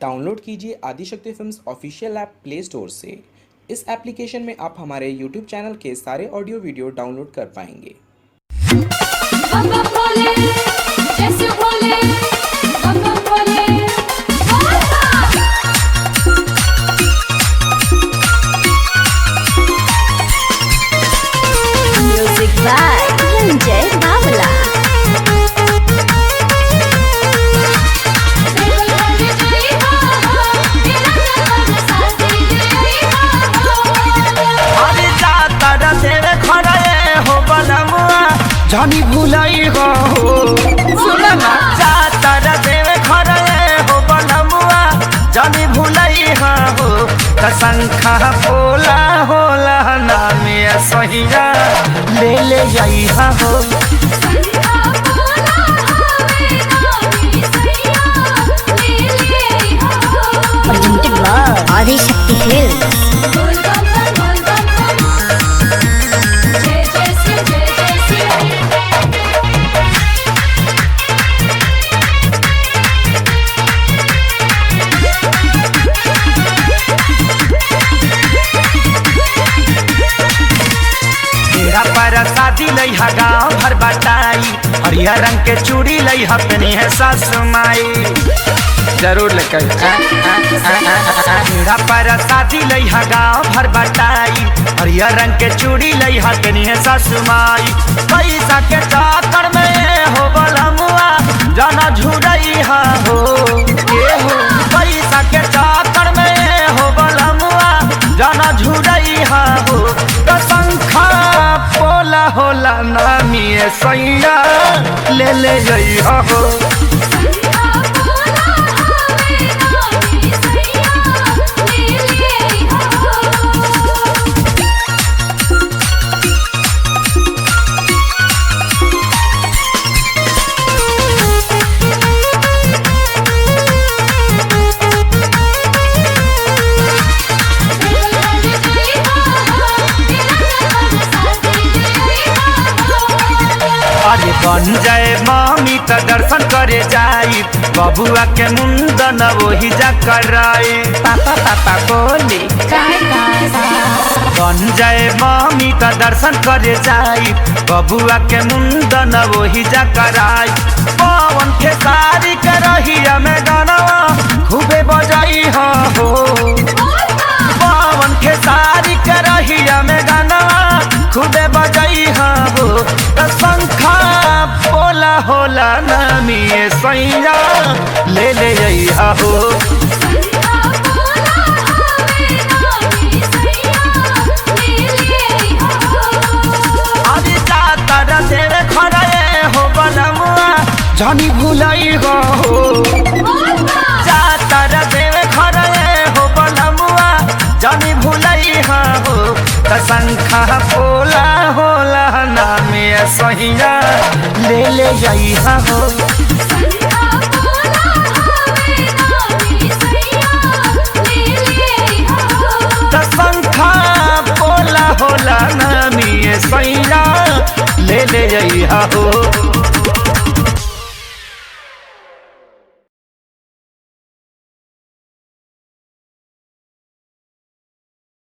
Download कीजिए Adishakti films official app play store से इस एप्लीकेशन में आप हमारे यूट्यूब चैनल के सारे ऑडियो वीडियो डाउनलोड कर पाएंगे बम बम भोले जैसे भोले बम बम भोले बोलता Music by Ranjay Bawala. देवल वाले जय हो तेरा जन्म साथी जय हो अरे जातर तेरे खड़े हो बलमुआ जानी भुलाई हो सुना ना जातर तेरे खड़े हो बलमुआ जानी भुलाई हो कसंखा बोला होला नामे सहिया ले ले जाई हो संधा बोला हवे नामी सैया ले ले हो Presented by Adi Shakti Films. बोल बम बम बोल बम बम जय जय शिव जय जय शिव तेरा पर शादी लई हा गाँव भर बटाई हरियर रंग के चूड़ी लई हा अपनी है सासु माई जरूर लेकर तेरा पर शादी लई हा गाँव भर बटाई हरियर रंग के चूड़ी लई हा अपनी है सासु माई पैसा के चाकर में हो बलमुआ जाना झुरई हा हो ये हो पैसा के चाकर में हो बलमुआ जाना झुरई हा हो तो संखा पोला होला नामी सैया ले ले जई हो संधा बोला हवे नामी सैया ले ले हो देवल वाले जय हो तेरा जन्म साथी जय हो अरे बन जाए मामी त दर्शन करे जाई बबुआ के मुंडन वही जा कराई पापा पापा बोली बन जाए मामी त दर्शन करे जाई बबुआ के मुंडन वही जा कराई पवन के सारी के रहिया में गानवा खूबे बजाई हो पवन के सारी के रहिया में गानवा खूबे बजाई हो त शंखा बोला होला नामी सैया ले ले जई हो संधा बोला हवे नामी सैया ले ले हो अरे जातर तेरे खड़े हो बलमुआ जानी भुलाई हो जातर तेरे खड़े हो बलमुआ जानी भुलाई हो कसंखा बोला होला नामे सहिया ले ले जाई हो संधा बोला हवे नामी सैया ले ले हो कसंखा बोला होला नामी सैया ले ले जाई हो